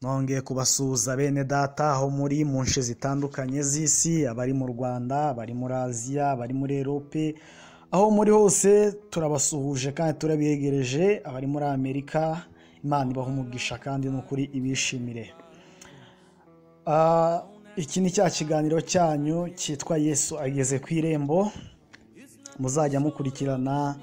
Nongeye kubasuhuza bene data aho muri mu nshe zitandukanye z'isi, abari mu Rwanda, abari muri Aziya, abari muri Erope, aho muri hose turabasuhuje kandi turabegereje, abari muri Amerika, Imana ibaha umugisha kandi ni ukuri ibishimire. Ah, iki ni cya kiganiro cyanyu cyitwa Yesu ageze ku irembo, muzajya mukurikirana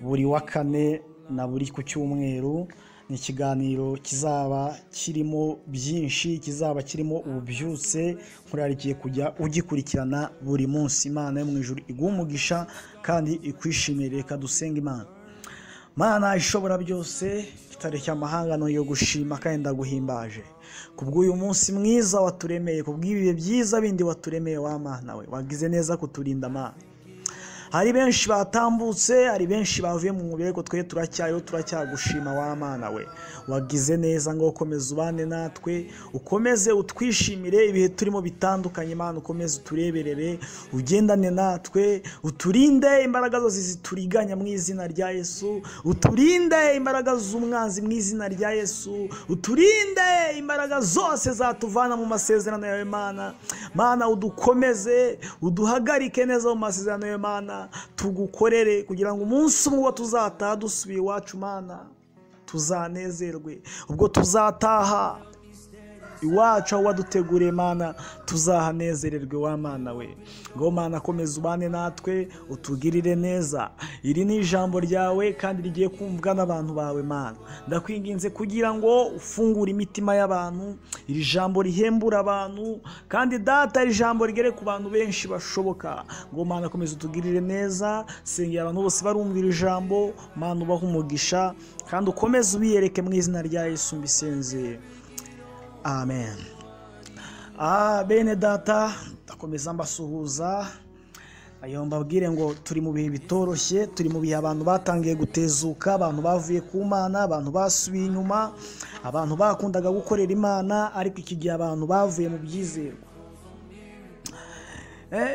buri wa kane na buri ku cyumweru, ni ikiganiro kizaba kirimo byinshi, kizaba kirimo ububyutse, murarikiye kujya ugikurikirana buri munsi, Imana yo mu ijuru iguhe umugisha kandi ikwishimire, reka dusenge Imana. Mana ishobora byose itareshya amahanga yo gushima kandi ndaguhimbaje kubw'uyu munsi mwiza waturemeye kubw'ibihe byiza bindi waturemeye wa mana we wagize neza kuturinda amana hari benshi batambutse hari benshi bavuye mu mibereho twe turacyariho turacyagushima wa mana we wagize neza ngo ukomeze ubane natwe ukomeze utwishimire ibihe turimo bitandukanye Imana ukomeze utureberere ugendane natwe uturinde imbaraga zose zituriganya mu izina rya Yesu uturinde imbaraga z'umwanzi mu izina rya Yesu uturinde imbaraga zose zatuvana mu masezerano yawe Mana Mana udukomeze uduhagarike neza mu masezerano yawe Mana tugukorere kugira ngo umunsi umwe ubwo tuzataha dusubiye iwacu Mana tuzanezerwe ubwo tuzataha iwacu aho waduteguriye mana tuzahanezererwe wa mana we ngo mana komeza ubane natwe utugirire neza iri ni ijambo ryawe kandi rigiye kumvwa n'abantu bawe mana ndakwinginze kugira ngo ufungure imitima y'abantu iri jambo rihembura abantu kandi data iri jambo rigere ku bantu benshi bashoboka ngo mana komeza utugirire neza sengera abantu bose barumvira ijambo mana ubahe umugisha kandi ukomeze ubiyereke mu izina rya Yesu mbisenzeye amen ah bene data ndakomeza mbasuhuza ayo mbabwire ngo turi mu bihe bitoroshye turi mu bihe abantu batangiye gutezuka abantu bavuye ku mana abantu basubiye inyuma abantu bakundaga gukorera imana ariko iki gihe abantu bavuye mu byizerwa Eh,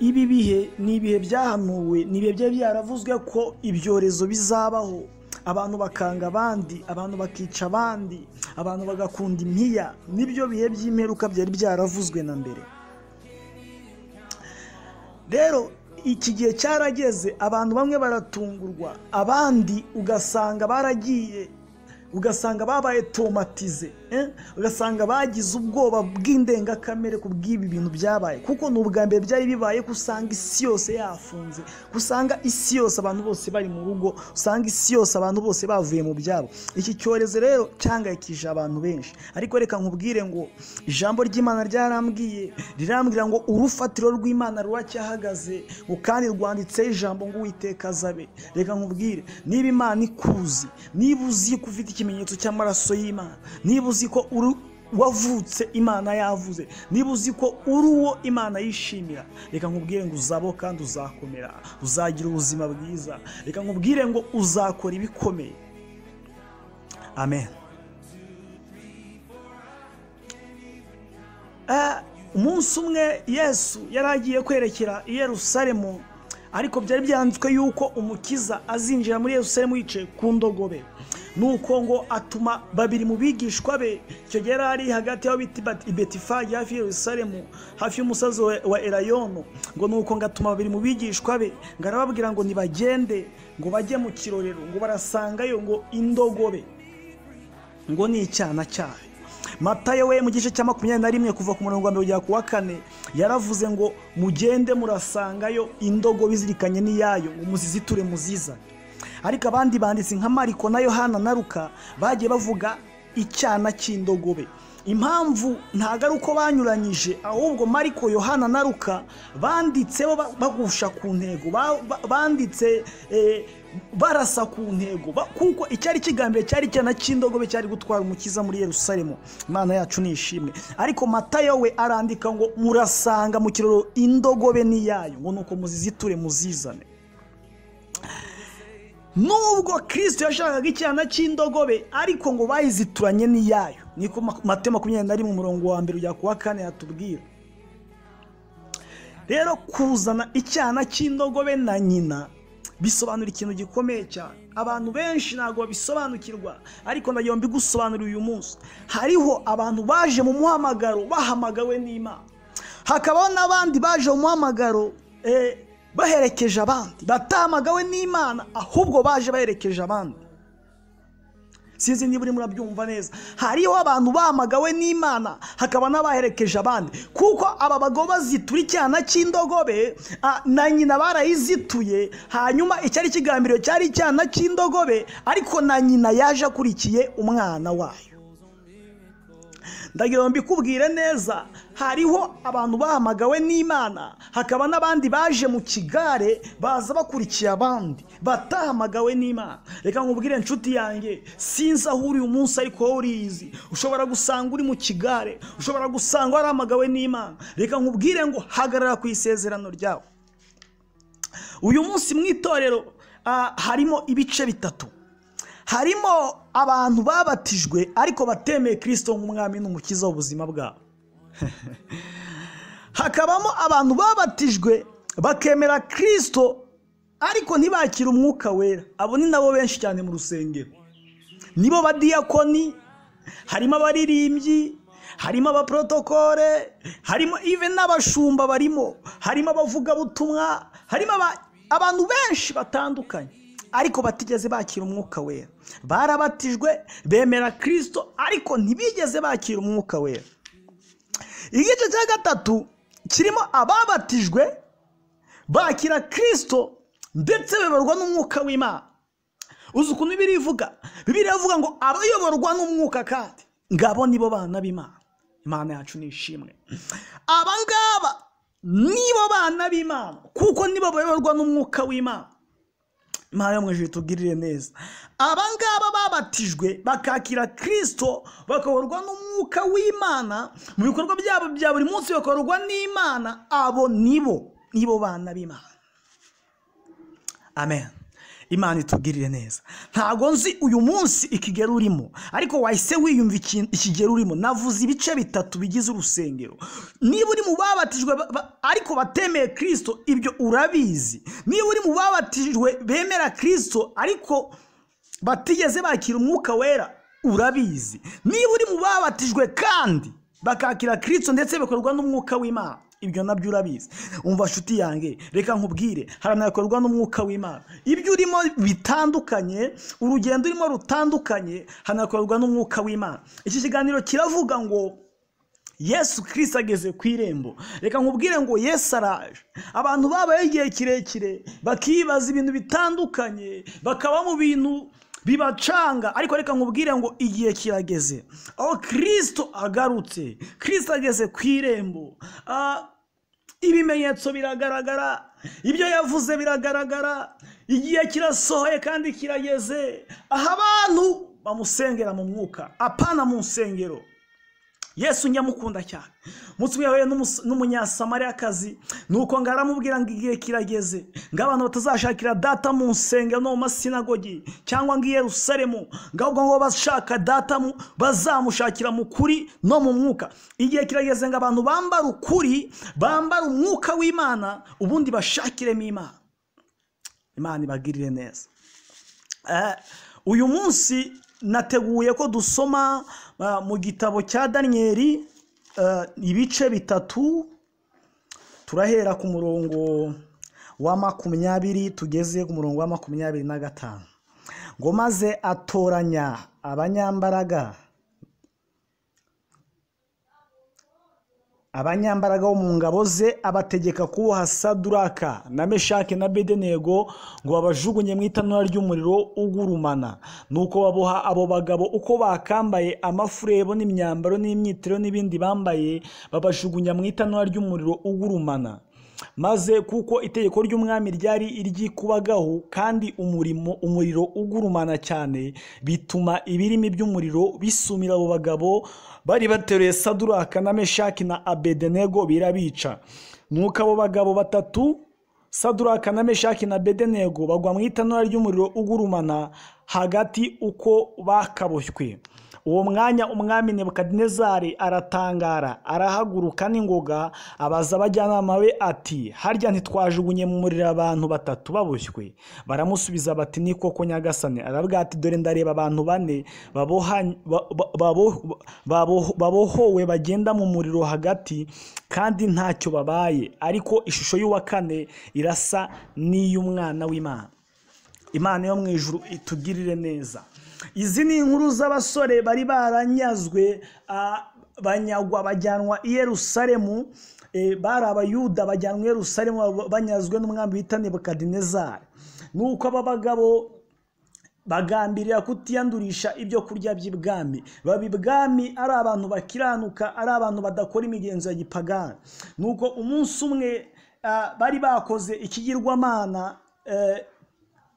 ibi bihe ni ibihe byahanuwe ni ibihe byari byaravuzwe ko ibyorezo bizabaho abantu bakanga abandi abantu bakica abandi abantu bagakunda impiya nibyo bihe by'imperuka byari byaravuzwe na mbere rero iki gihe cyarageze abantu bamwe baratungurwa abandi ugasanga baragiye ugasanga babaye tomatize eh? ugasanga bagize ubwoba bw'indengakamere ku bw'ibi bintu byabaye kuko ni ubwa mbere byari bibaye ko usanga isi yose yafunze ko usanga isi yose abantu bose bari mu rugo usanga isi yose abantu bose bavuye mu byabo iki cyorezo rero cyangayikije abantu benshi ariko reka nkubwire ngo ijambo ry'imana ryarambwiye rirambwira ngo urufatiro rw'imana ruracyahagaze ngo kandi rwanditseho ijambo ngo uwiteka azabe reka nkubwire niba imana ikuzi niba uzi ko ufite ikimenyetso cy'amaraso y'imana niba uzi ko uri wavutse imana yavuze niba uzi ko uri uwo imana yishimira reka nkubwire ngo uzabo kandi uzakomera uzagira ubuzima bwiza reka nkubwire ngo uzakora ibikomeye amen Eh, umunsi umwe yesu yari agiye kwerekera i yerusalemu ariko byari byanditswe yuko umukiza azinjira muri yerusalemu yicaye ku ndogobe nuko ngo atuma babiri mu bigishwa be icyo gihe yari ari hagati y'aho bita Ibet- ibetifagi hafi ya yerusalemu hafi y'umusozi wa- wa erayono ngo nuko ngo atuma babiri mu bigishwa be ngo arababwira ngo nibagende ngo bajye mu kirorero ngo barasangayo ngo indogobe ngo ni icyana cyayo matayo we mu gice cya makumyabiri na rimwe kuva ku murongo wa mbere kugera ku wa kane yaravuze ngo mugende murasangayo indogobe izirikanye n'iyayo ngo muziziture muzizane ariko abandi banditsi nka mariko na yohana na ruka bagiye bavuga icyana cy'indogobe impamvu ntabwo ari uko banyuranyije ahubwo mariko yohana na ruka banditseho ba- bagusha ku ntego ba- ba- banditse eh, barasa ku ntego ba- kuko icyari kigambiriye cyari icyana cy'indogobe cyari gutwara umukiza muri yerusalemu imana yacu ni ishimwe ariko matayo we arandika ngo murasanga mu kiroro indogobe n'iyayo ngo nuko muziziture muzizane nubwo kirisito yashakaga icyana cy'indogobe ariko ngo bayizituranye n'iyayo niko ma- matayo makumyabiri na rimwe umurongo wa mbere ujya ku wa kane hatubwira rero kuzana icyana cy'indogobe na nyina bisobanura ikintu gikomeye cyane abantu benshi ntabwo babisobanukirwa ariko ndagira ngo mbigusobanurire uyu munsi hariho abantu baje mu muhamagaro bahamagawe n'imana hakabaho n'abandi baje mu muhamagaro eh, baherekeje abandi batahamagawe n'imana ahubwo baje baherekeje abandi sinzi niba urimo urabyumva neza hariho abantu bahamagawe n'imana hakaba n'abaherekeje abandi kuko aba bagabo bazitura icyana cy'indogobe ah, na nyina barayizituye hanyuma icyari kigambiriwe cyari icyana cy'indogobe ariko na nyina yaje akurikiye umwana wayo ndagira ngo mbikubwire neza hariho abantu bahamagawe n'imana hakaba n'abandi baje mu kigare baza bakurikiye abandi batahamagawe n'imana reka nkubwire inshuti yanjye sinzi aho uri uyu munsi ariko wowe uriyizi ushobora gusanga uri mu kigare ushobora gusanga warahamagawe n'imana reka nkubwire ngo hagarara ku isezerano ryawe uyu munsi mu itorero ah, harimo ibice bitatu harimo abantu babatijwe ariko batemeye kirisito nk'umwami n'umukiza w'ubuzima bwabo hakabamo abantu babatijwe bakemera kirisito ariko ntibakire umwuka wera abo ni nabo benshi cyane mu rusengero nibo badiyakoni harimo abaririmbyi harimo abaporotokole harimo ive n'abashumba barimo harimo abavugabutumwa harimo aba- abantu benshi batandukanye ariko batigeze bakira umwuka wera barabatijwe bemera kirisito ariko ntibigeze bakira umwuka wera igice cya gatatu kirimo ababatijwe bakira kirisito ndetse bayoborwa n'umwuka w'imana uzi ukuntu bibiri ivuga bibiri ivuga ngo abayoborwa n'umwuka kandi ngabo nibo bana b'imana imana yacu nishimwe aba ngaba nibo bana b'imana kuko nibo bayoborwa n'umwuka w'imana imana yo mu ijuru itugirire neza aba ngaba babatijwe bakakira kirisito bakayoborwa n'umwuka w'imana mu bikorwa byabo bya buri munsi bakayoborwa n'imana abo nibo nibo bana b'imana amen imana itugirire neza ntabwo nzi uyu munsi ikigero urimo ariko wahise wiyumva iki- ikigero urimo navuze ibice bitatu bigize urusengero niba uri mu babatijwe ba- ba- ariko batemeye kirisito ibyo urabizi niba uri mu babatijwe bemera kirisito ariko batigeze bakira umwuka wera urabizi niba uri mu babatijwe kandi bakakira kirisito ndetse bakorwa n'umwuka w'imana ibyo nabyo urabizi umva nshuti yanjye reka nkubwire hari anakorwa n'umwuka w'imana ibyo urimo bitandukanye urugendo urimo rutandukanye hanakorwa n'umwuka w'imana iki kiganiro kiravuga ngo yesu kirisita ageze ku irembo reka nkubwire ngo yesu araje abantu babayeho igihe kirekire bakibaza ibintu bitandukanye bakaba mu bintu bibacanga ariko reka nkubwire ngo igihe kirageze aho kirisito agarutse kirisito ageze ku irembo Ah, ibimenyetso biragaragara ibyo yavuze biragaragara igihe kirasohoye kandi kirageze aho abantu bamusengera mu mwuka apana mu nsengero yesu nyamukunda cyane umunsi umwe yahuye n'umus- n'umunyasamariyakazi ni uko ngo aramubwira ngo igihe kirageze ngo abantu batazashakira data mu nsengero no mu masinagogi cyangwa ngo i yerusalemu ngo ahubwo ngo bashaka data mu- bazamushakira mu kuri no mu mwuka igihe kirageze ngo abantu bambara ukuri bambara umwuka w'imana ubundi bashakiremo imana imana ibagirire neza Eh, uyu munsi nateguye ko dusoma ah, mu gitabo cya daniyeli eh, ibice bitatu turahera ku murongo wa makumyabiri tugeze ku murongo wa makumyabiri na gatanu ngo maze atoranya abanyambaraga abanyambaraga bo mu ngabo ze abategeka kuboha saduraka na meshake na bedenego ngo babajugunye mu itanura ry'umuriro ugurumana nuko baboha abo bagabo uko bakambaye amafurebo n'imyambaro n'imyitero n'ibindi bambaye babajugunya mu itanura ry'umuriro ugurumana maze kuko itegeko ry'umwami ryari iry'ikubagahu kandi umurimo umuriro ugurumana cyane bituma ibirimi by'umuriro bisumira abo bagabo bari bateruye saduraka na meshaki na abedenego birabica nuko abo bagabo batatu saduraka na meshaki na bedenego bagwa mu itanura ry'umuriro ugurumana hagati uko bakaboshywe uwo mwanya umwami nebukadinezari aratangara arahaguruka n'ingoga abaza abajyanama be ati harya ntitwajugunye mu muriro abantu batatu babushywe baramusubiza bati ni koko nyagasane aravuga ati dore ndareba abantu bane baboha- ba- ba- babo- babo- babohowe bagenda mu muriro hagati kandi ntacyo babaye ariko ishusho y'uwa kane irasa n'iy'umwana w'imana imana yo mu ijuru itugirire neza izi ni inkuru z'abasore bari baranyazwe ah, banyagwa bajyanwa i yerusalemu eh, bari abayuda bajyanwa i yerusalemu baba- banyazwe n'umwami bita nebukadinezari nuko aba bagabo bagambirira kutiyandurisha ibyo kurya by'ibwami baba ibwami ari abantu bakiranuka ari abantu badakora imigenzo ya gipagani nuko umunsi umwe ah, bari bakoze ikigirwamana eh,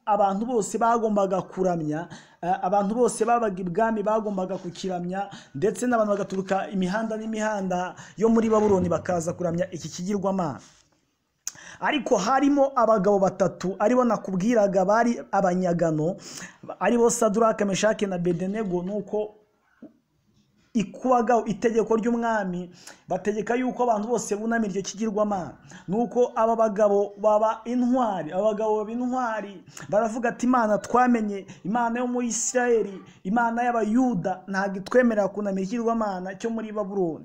abantu bose bagombaga kuramya eh, abantu bose babaga ibwami bagombaga kukiramya ndetse n'abantu bagaturuka imihanda n'imihanda yo muri babuloni bakaza kuramya iki kigirwamana ariko harimo abagabo batatu aribo nakubwiraga bari abanyagano aribo saduraka meshake na bedenego nuko ikubaga itegeko ry'umwami bategeka yuko abantu bose bunamira iryo kigirwamana nuko aba bagabo baba intwari aba bagabo baba intwari baravuga ati imana twamenye imana yo muri isirayeli imana y'abayuda ntabwo itwemerera kunamira ikigirwamana cyo muri babuloni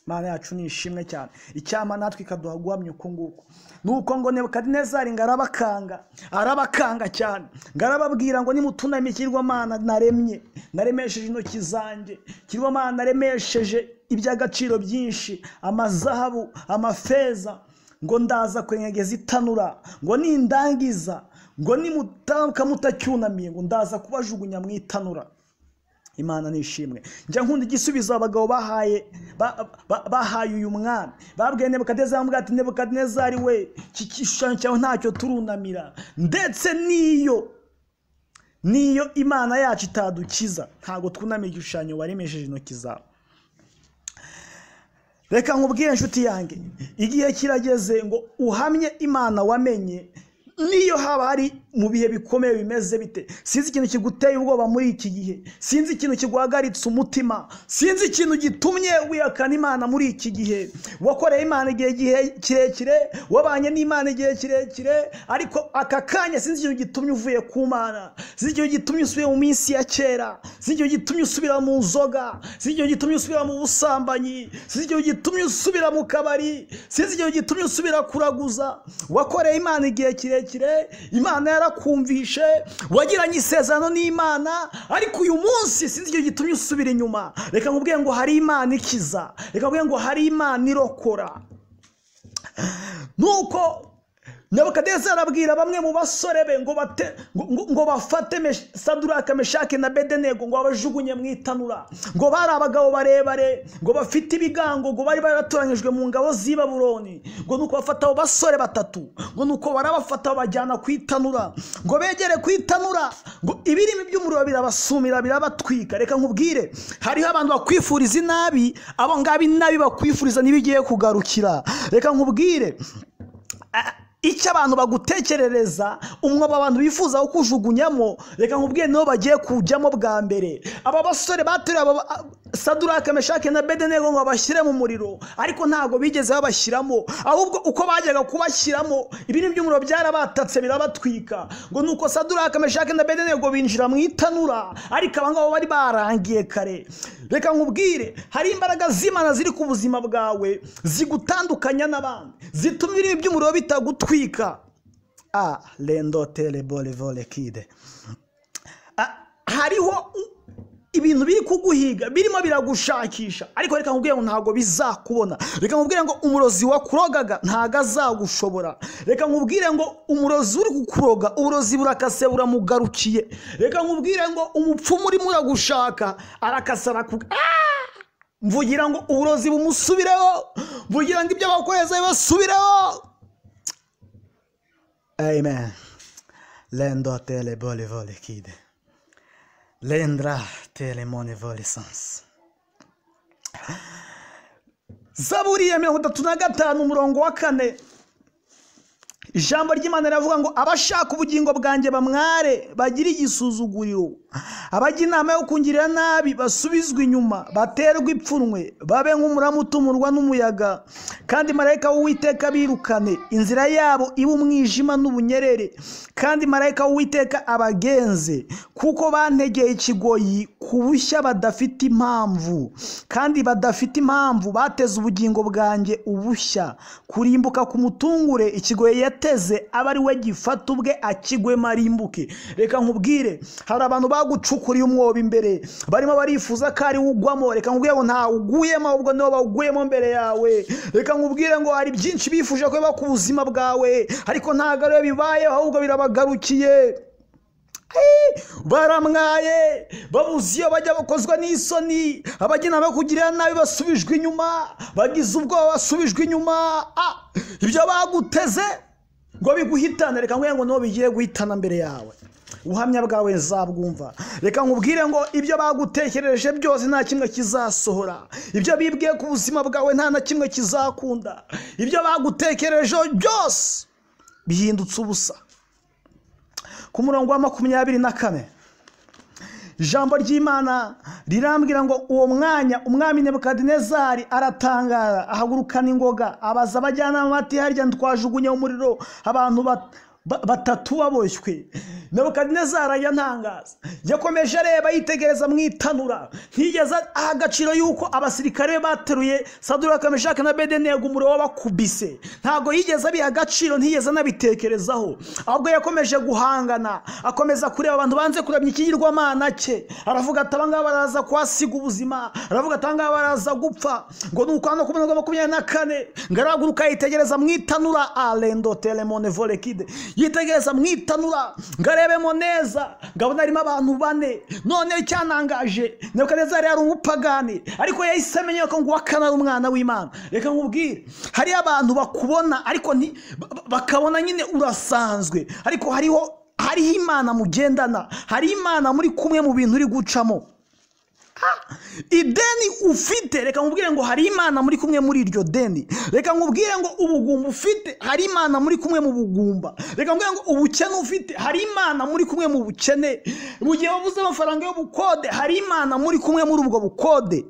imana yacu ni ishimwe cyane icyama natwe ikaduha guhamya uku nguku nuko ngo nebukadinezari ngo arabakanga arabakanga cyane ngo arababwira ngo nimutunamye ikigirwamana naremye naremesheje intoki zanjye ikigirwamana naremesheje iby'agaciro byinshi amazahabu amafeza ngo ndaza kwenyegeza itanura ngo nindangiza ngo nimutamuka mutacyunamiye ngo ndaza kubajugunya mu itanura imana nishimwe njya nkunda igisubizo abagabo bahaye ba- ba- bahaye uyu mwami babwiye nebukadinezari bamubwira ati nebukadinezari we iki gishushanyo cyawe ntacyo turunamira ndetse n'iyo n'iyo imana yacu itadukiza ntabwo twunamira igishushanyo waremesheje intoki zawe reka nkubwire inshuti yanjye igihe kirageze ngo uhamye imana wamenye niyo haba hari mu bihe bikomeye bimeze bite sinzi ikintu kiguteye ubwoba muri iki gihe sinzi ikintu kiguhagaritse umutima sinzi ikintu gitumye wihakana imana muri iki gihe wakoreye imana igihe gihe- kirekire wabanye n'imana igihe kirekire ariko aka kanya sinzi ikintu gitumye uvuye ku mana sinzi ikintu gitumye usubiye mu minsi ya kera sinzi ikintu gitumye usubira mu nzoga sinzi ikintu gitumye usubira mu busambanyi sinzi ikintu gitumye usubira mu kabari sinzi ikintu gitumye usubira kuraguza wakoreye imana igihe kirekire imana yarakumvishe wagiranye isezerano n'imana ariko uyu munsi sinzi ikintu gitumye usubira inyuma reka nkubwire ngo hari imana ikiza reka nkubwire ngo hari imana irokora nuko nebukadinezari arabwira bamwe mu basore be ngo bate ngo- ngo- ngo bafate Mesh- saduraka meshake na bedenego ngo babajugunye mu itanura ngo bari abagabo barebare ngo bafite ibigango ngo bari baratoranyijwe mu ngabo z'i Babuloni ngo nuko bafata abo basore batatu ngo nuko barabafata babajyana ku itanura ngo begere ku itanura ngo ibirimi by'umuriro birabasumira birabatwika reka nkubwire hariho abantu bakwifuriza inabi abo ngabo inabi bakwifuriza ntibigiye kugarukira reka nkubwire a- icyo abantu bagutekerereza umwobo abantu bifuza kukujugunyamo reka nkubwire nibo bagiye kujyamo bwa mbere aba basore bateruye aba ba- saduraka meshake na bedenego ngo babashyire mu muriro ariko ntabwo bigeze babashyiramo ahubwo uko bajyaga kubashyiramo ibintu by'umuriro byarabatatse birabatwika ngo nuko saduraka meshake na bedenego binjira mu itanura ariko aba ngabo bari barangiye kare reka nkubwire hari imbaraga z'imana ziri ku buzima bwawe zigutandukanya n'abandi zituma ibirimi by'umuriro bitagutwika a rendo terebore vore kide Ah, hariho ibintu biri kuguhiga birimo biragushakisha ariko reka nkubwire ngo ntabwo bizakubona reka nkubwire ngo umurozi wakurogaga ntabwo azagushobora reka nkubwire ngo umurozi uri kukuroga uburozi burakase buramugarukiye reka nkubwire ngo umupfumu urimo uragushaka arakasa arakuga Ah! mvugira ngo uburozi bumusubireho mvugira ngo ibyo bakohereza bibasubireho amen rendo terebore vore kide Lendra telemone volesansi zaburi ya mirongo itatu na gatanu umurongo wa kane ijambo ry'imana riravuga ngo abashaka ubugingo bwanjye bamware bagire igisuzuguriro abajya inama yo kungirira nabi basubizwe inyuma baterwe ipfunwe babe nk'umuramu utumurwa n'umuyaga kandi marayika w'uwiteka birukane inzira yabo ibe umwijima n'ubunyerere kandi marayika w'uwiteka abagenze kuko bantegeye ikigoyi ku bushya badafite impamvu kandi badafite impamvu bateze ubugingo bwanjye ubushya kurimbuka ku mutungure ikigoyi yateze aba ari we gifata ubwe akigwemo arimbuke reka nkubwire hari abantu bagucukuriye umwobo imbere barimo barifuz ko ari ugwamo reka nkubwire ngo ntawe uguyemo ahubwo nibo bawuguyemo mbere yawe reka nkubwire ngo hari byinshi bifuje ko biba ku buzima bwawe ariko ntabwo ariyo bibayeho ahubwo birabagarukiye baramwaye babuze iyo bajya bakozwa n'isoni abajya inama yo kugirira nabi basubijwe inyuma bagize ubwoba basubijwe inyuma ibyo baguteze ngo biguhitane reka ngo nibo bigiye guhitana mbere yawe ubuhamya bwawe zabwumva reka nkubwire ngo ibyo bagutekereje byose nta kimwe kizasohora ibyo bibwiye ku buzima bwawe nta na kimwe kizakunda ibyo bagutekerejeho byose bihindutse ubusa ku murongo wa makumyabiri na kane ijambo ry'imana rirambwira ngo uwo mwanya umwami nebukadinezari aratangara ahagurukana ingoga abaza abajyanama bati harya twajugunye umuriro abantu batatu baboshywe nebukadinezari ajya ntangaza yakomeje areba yitegereza mu itanura ntiyigeze aha agaciro yuko abasirikare be bateruye sadura kameshaka na bedenegu umuriro w'abakubise ntabwo yigeze abiha agaciro ntiyigeze anabitekerezaho ahubwo yakomeje guhangana akomeza kureba abantu banze kuramya ikigirwamana cye aravuga ati abangaba baraza kuhasiga ubuzima aravuga ati abangaba baraza gupfa ngo ni ukwanda ku mirongo makumyabiri na kane ngaraguruka yitegereza mu itanura arendo teremone vorekide yitegereza mu itanura ngo arebemo neza ngabona harimo abantu bane none icyanangaje nebukadinezari yari umupagani ariko yahise amenya ko ngo uwakana ari umwana w'imana reka nkubwire hariyo abantu bakubona ariko nti- ba- bakabona nyine urasanzwe ariko hariho hariho imana mugendana hari imana muri kumwe mu bintu uri gucamo ideni ufite reka nkubwire ngo hari imana muri kumwe muri iryo deni reka nkubwire ngo ubugumba ufite hari imana muri kumwe mu bugumba reka nkubwire ngo ubukene ufite hari imana muri kumwe mu bukene mu gihe wabuze amafaranga y'ubukode hari imana muri kumwe muri ubwo bukode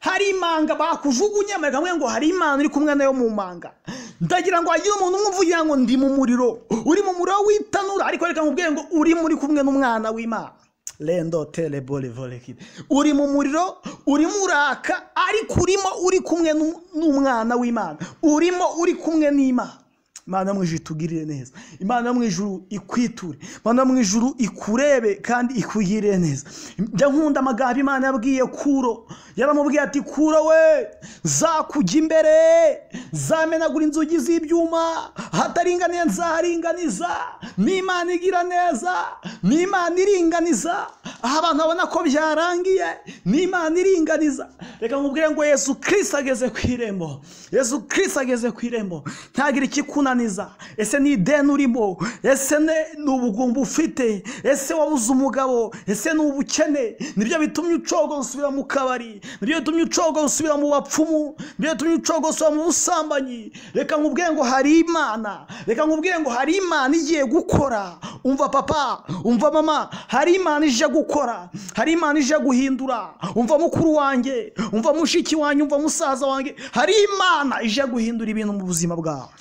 hari imanga bakujugunyemo reka nkubwire ngo hari imana uri kumwe nayo mu manga ndagira ngo hagire umuntu umwe uvugira ngo ndi mu muriro uri mu muriro w'itanura ariko reka nkubwire ngo uri muri kumwe n'umwana w'imana rendo tere bore vore kide uri mu muriro urimo uraka ariko urimo uri kumwe n'u- n'umwana w'imana urimo uri kumwe n'imana imana yo mu ijuru itugirire neza imana yo mu ijuru ikwiture imana yo mu ijuru ikurebe kandi ikugirire neza njya nkunda amagambo imana yabwiye kuro yaramubwiye ati kuro we zakujya imbere zamenagura inzugi z'ibyuma ahataringaniye nzaharinganiza n'imana igira neza n'imana iringaniza aho abantu babona ko byarangiye n'imana iringaniza reka nkubwire ngo yesu kirisita ageze ku irembo yesu kirisita ageze ku irembo ntagire ikikunaniza ese ni ideni urimo ese ne- ni ubugumba ufite ese wabuze umugabo ese ni ubukene nibyo bitumye ucogo usubira mu kabari nibyo bitumye ucogo usubira mu bapfumu nibyo bitumye ucogo usubira mu busambanyi reka nkubwire ngo hari imana reka nkubwire ngo hari imana igiye gukora umva papa umva mama hari imana ije gukora hari imana ije guhindura umva mukuru wanjye umva mushiki wanjye umva musaza wanjye hari imana ije guhindura ibintu mu buzima bwawe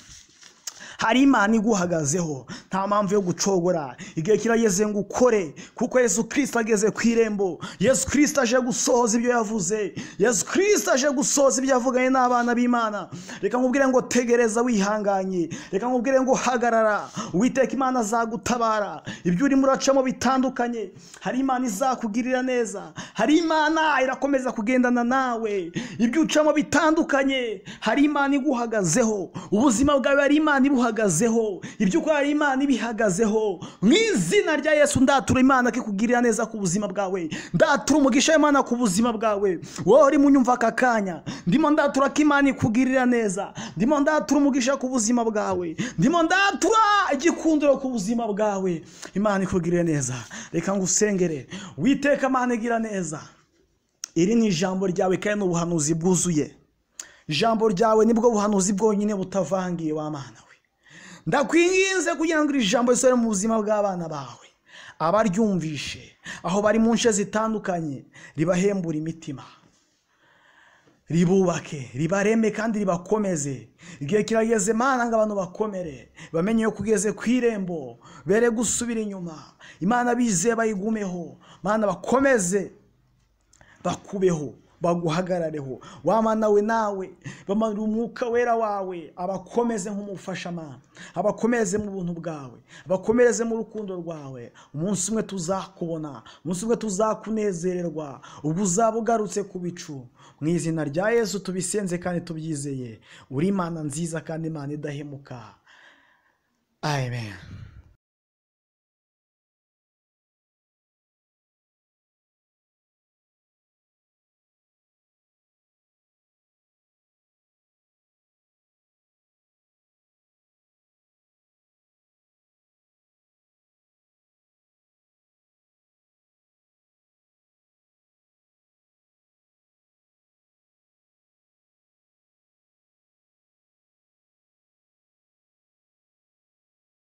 hari imana iguhagazeho nta mpamvu yo gucogora igihe kirageze ngo ukore kuko yesu kirisita ageze ku irembo yesu kirisita aje gusohoza ibyo yavuze yesu kirisita aje gusohoza ibyo yavuganye n'abana b'imana reka nkubwire ngo tegereza wihanganye reka nkubwire ngo hagarara uwiteka imana azagutabara ibyo urimo uracamo bitandukanye hari imana izakugirira neza hari imana irakomeza kugendana nawe ibyo ucamo bitandukanye hari imana iguhagazeho ubuzima bwawe hari imana ibuhagazeho ibyo ukora hari imana ibihagazeho mu izina rya yesu ndatura imana ko ikugirira neza ku buzima bwawe ndatura umugisha w'imana ku buzima bwawe wowe urimo unyumva aka kanya ndimo ndatura ko imana ikugirira neza ndimo ndatura umugisha ku buzima bwawe ndimo ndatura igikundiro ku buzima bwawe imana ikugirire neza reka ngusengere witeka imana igira neza iri ni ijambo ryawe kandi ni ubuhanuzi bwuzuye ijambo ryawe nibwo buhanuzi bwonyine butavangiye wa mana we ndakwinginze kugira ngo iri jambo risohore mu buzima bw'abana bawe abaryumvishe aho bari mu nce zitandukanye ribahembura imitima ribubake ribareme kandi ribakomeze igihe kirageze imana ngo abantu bakomere bamenye yuko ugeze ku irembo bere gusubira inyuma imana bizeye bayigumeho imana bakomeze bakubeho baguhagarareho wamanawe nawe bamanura umwuka wera wawe abakomeze nk'umufashamana abakomeze mu buntu bwawe abakomereze mu rukundo rwawe umunsi umwe tuzakubona umunsi umwe tuzakunezererwa ubwo uzaba ugarutse ku bicu mu izina rya yesu tubisenze kandi tubyizeye uri imana nziza kandi imana idahemuka amen